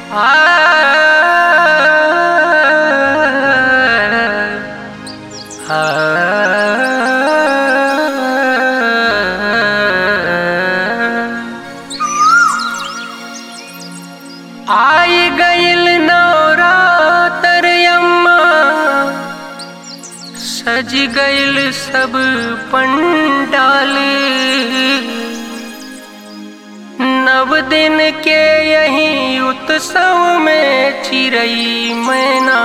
आई गईल नवरातर अम्मा सज गईल सब पंडाल नव दिन के यही उत्सव में चिरई मैना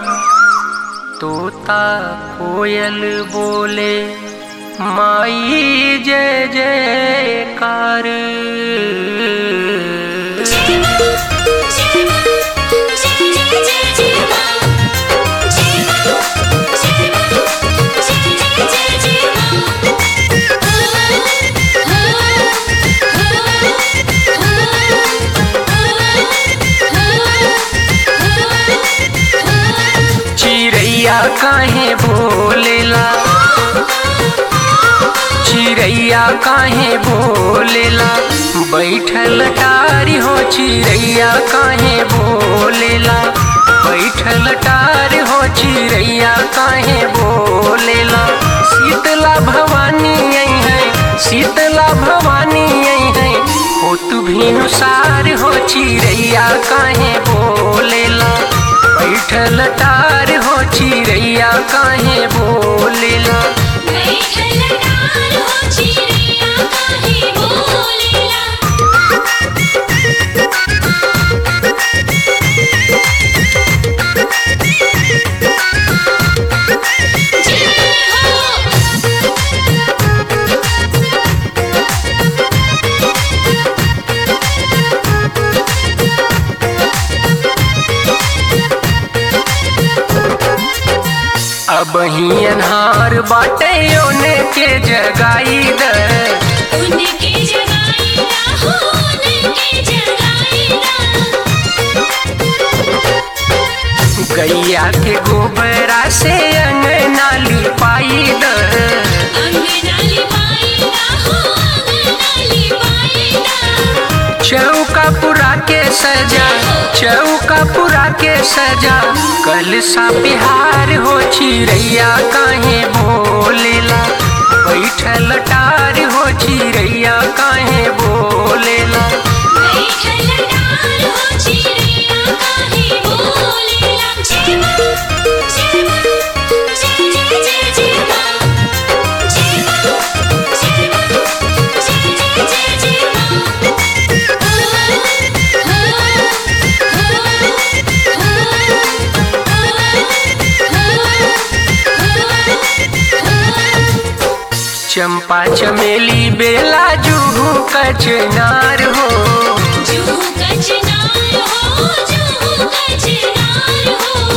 तोता कोयल बोले माई जय जयकार चिड़ैया काहे बोलेला चिड़ैया काहे बोलेला बैठल टारी हो चिड़ैया काहे बोलेला बैठल टारी हो चिड़ैया काहे बोलेला शीतला भवानी आई है शीतला भवानी आई है हो तू भीनुसार हो चिड़ैया काहे बोलेला बैठल टार हो चिड़ैया काहे बोलेला अब ही अनहार बाटे ओने के जगाई द उनके जगाईला हो उनके जगाईला गैया के गोबरा से अंगना लिपाई द अंगनाली पाईला हो अंगनाली पाईला चौका पुरा के सजा चौका पुरा के सजा कल सा बिहार हो चिड़ैया काहे बोलेला बैठल टार हो चिड़ैया काहे बोलेला बैठल डाल हो चिड़िया काहे बोलेला जेमा जेमा जय जय जय जेमा जेमा जेमा जय जय जय जेमा चंपा चमेली बेला जूहू कचनार हो जूहू कचनार हो जूहू कचनार हो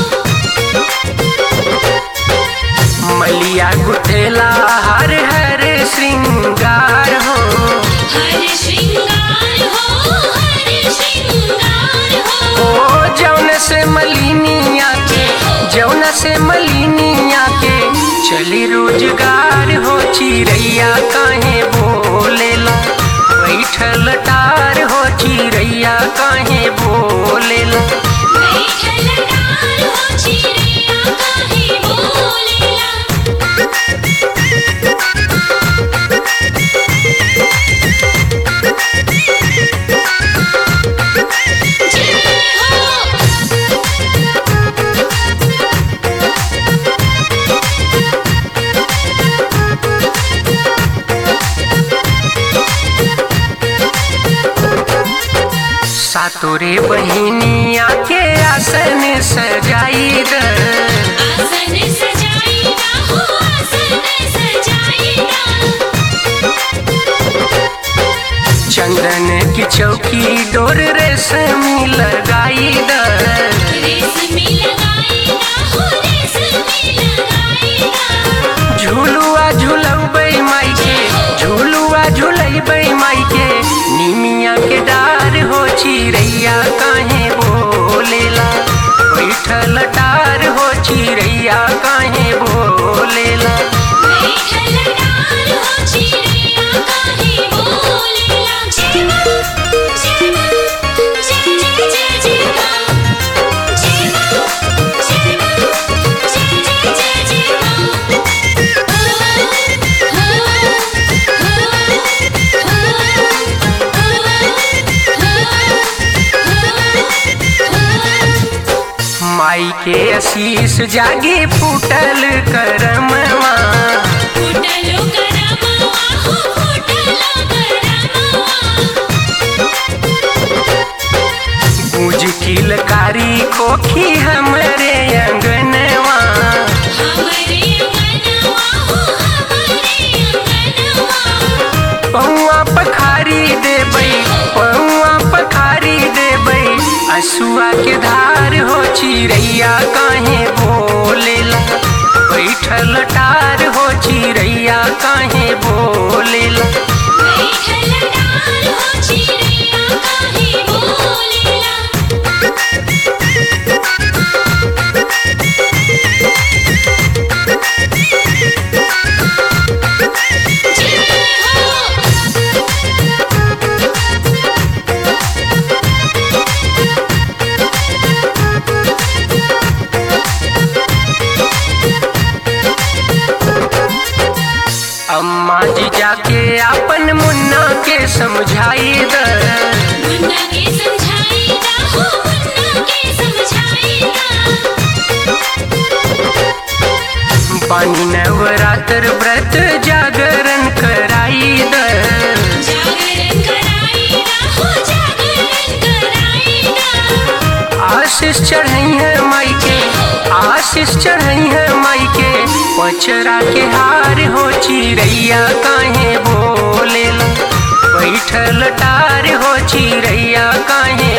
मलिया गुठेला हर हर श्रृंगार हो हर श्रृंगार हो हर श्रृंगार हो ओ जौन से मलिनिया के जौन से मलिनिया के चली रोजगार हो चिड़ैया काहे बोलेला बैठल टार हो चिड़ैया काहे बोलेला बैठल डाल हो चिड़िया काहे बोलेला जय हो सातोरे बहिनिया के आसन सजाई द आसन सजाईला हो आसन सजाईला चंदन की चौकी डोर रेशमी लगाई द रेशमी लगाईला हो रेशमी लगाईला झूलुआ झूलबै माई के झूलुआ झूलबै माई के निमिया के डार हो चिड़ैया काहे बोलेला बैठल डार हो चिड़ैया काहे बोलेला बैठल डाल हो चिड़िया काहे बोलेला जेमा जेमा जय जय जय जेमा के आशीष जागी फूटल करमवा फूटलो करमवा हो फूटलो करमवा गूंज किलकारी खोखी हमरे अंगनवा हमरे अंगनवा हो हमरे अंगनवा पौआ पखारी देबै पौआ पखारी देबै असुआ के धार हो चिड़ैया काहे बोलेला बैठल टार हो चिड़ैया काहे बोलेला बैठल डाल हो चिड़िया काहे बोलेला जय हो अम्मा जी जाके अपन मुन्ना के समझाई द मुन्ना के समझाएगा हो मुन्ना के समझाएगा पानी नवरात्र व्रत जागरण कराई द जागरण कराएगा हो जागरण कराएगा आशीष चढ़ई है माई के आशीष चढ़ई है माई के पचरा के हार हो चिड़ैया काहे बोलेला बैठल टार हो चिड़ैया काहे